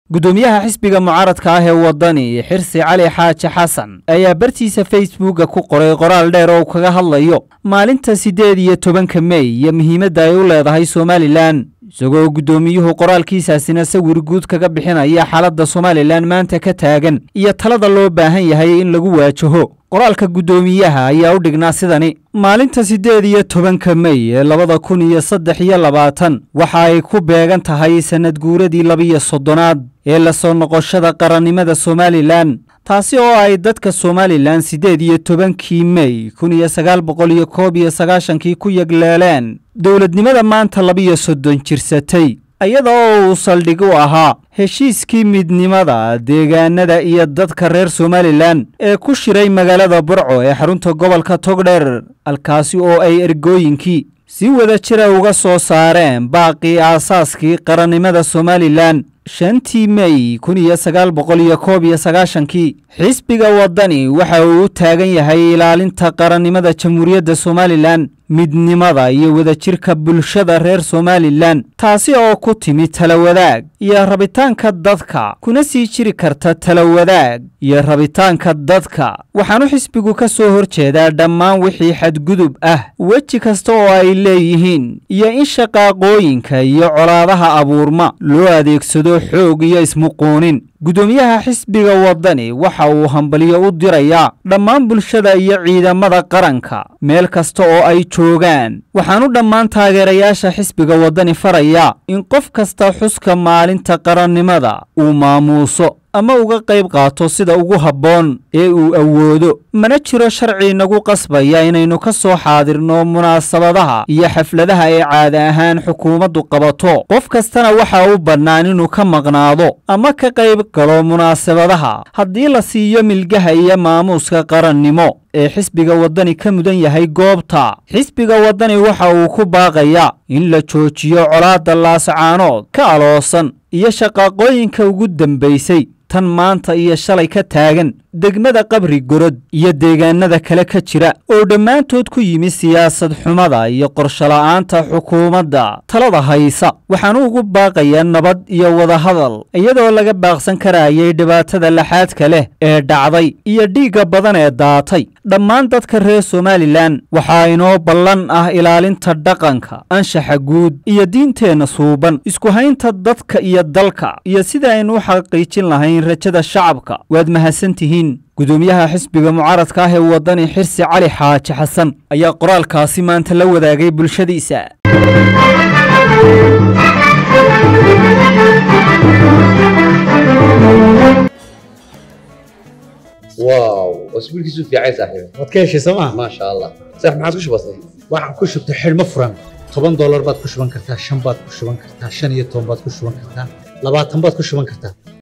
gudoomiyaha xisbiga mucaaradka ah ee waddani xirsi cali xaaji xasan ayaa bartiisa facebooka ku qoray qoraal dheer oo kaga hadlayo maalinta siddeed iyo tobanka mey iyo muhiimadda ay u leedahay somalilan isagoo guddoomiyuhu qoraalkiisaasina sawir guud kaga bixinaya xaaladda somalilan maanta ka taagan iyo talada loo baahan yahay in lagu waajaho qoraalka guddoomiyaha ayaa u dhignaa sidani maalinta siddeed iyo tobanka mey ee labada kun iyo saddex iyo labaatan waxa ay ku beegan tahay sannad guuradii labiyo soddonaad ee la soo noqoshada qarannimada somalilan taasi oo ay dadka somalilan siddeed iyo tobankii mey kun iyo sagaal boqol iyo koob iyo sagaashankii ku yegleeleen dowladnimada maanta labiyo soddon jirsatay iyada oo uu saldhig u ahaa heshiiskii midnimada deegaanada iyo dadka reer somalilan ee ku shiray magaalada burco ee xarunta gobolka togdheer halkaasi oo ay ergooyinkii si wada jira uga soo saareen baaqii aasaaskii qarannimada somalilan shantii mey kun iyo sagaal boqol iyo koob iyo sagaashankii xisbiga waddani waxa uu u taagan yahay ilaalinta qarannimada jamhuuriyadda somalilan midnimada iyo wadajirka bulshada reer somalilan taasi oo ku timi talawadaag iyo rabitaanka dadka kuna sii jiri karta talawadaag iyo rabitaanka dadka waxaanu xisbigu ka soo hor jeedaa dhammaan wixii xadgudub ah weji kasta oo ay leeyihiin iyo in shaqaaqooyinka iyo colaadaha abuurma loo adeegsado xoog iyo ismuquunin guddoomiyaha xisbiga waddani waxa uu hambaliyo u dirayaa dhammaan bulshada iyo ciidamada qaranka meel kasta oo ay joogaan waxaanu dhammaan taageerayaasha xisbiga waddani farayaa in qof kasta xuska maalinta qarannimada uu maamuuso ama uga qayb qaato sida ugu habboon ee uu awoodo mana jiro sharci nagu qasbaya inaynu ka soo xaadirno munaasabadaha iyo xafladaha ay caada ahaan xukuumaddu qabato qof kastana waxa u bannaan inuu ka maqnaado ama ka qayb galo munaasabadaha haddii la siiyo milgaha iyo maamuuska qarannimo ee xisbiga waddani ka mudan yahay goobta xisbiga waddani waxa uu ku baaqayaa in la joojiyo colaadda laasacaanood ka aloosan iyo shaqaaqooyinka ugu dambaysay tan maanta iyo shalay ka taagan degmada qabri gorod iyo deegaanada kale ka jira oo dhammaantood ku yimi siyaasad xumada iyo qorshola'aanta xukuumadda talada haysa waxaanu ugu baaqayaa nabad iyo wadahadal iyadoo laga baaqsan karayay dhibaatada laxaadka leh ee dhacday iyo dhiigga badan ee daatay dhammaan dadka reer somalilan waxaa inoo ballan ah ilaalinta dhaqanka anshaxa guud iyo diinteenna suuban isku haynta dadka iyo dalka iyo sida aynu u xaqiijin lahayn rajada shacabka waad mahadsantihiin gudoomiyaha xisbiga mucaaradka ah ee waddani xirsi cali xaaji xasan ayaa qoraalkaasi maanta la wadaagay bulshadiisa واو اسبوع كيسو في عايز صاحبي waad ka heshay sooma ما شاء الله صح ما عادش بسيط waxaan ku shubtay xidhmo furan toban doolar baad ku shuban kartaa shan baad ku shuban kartaa shan iyo toban baad ku shuban kartaa labaatan baad ku shuban kartaa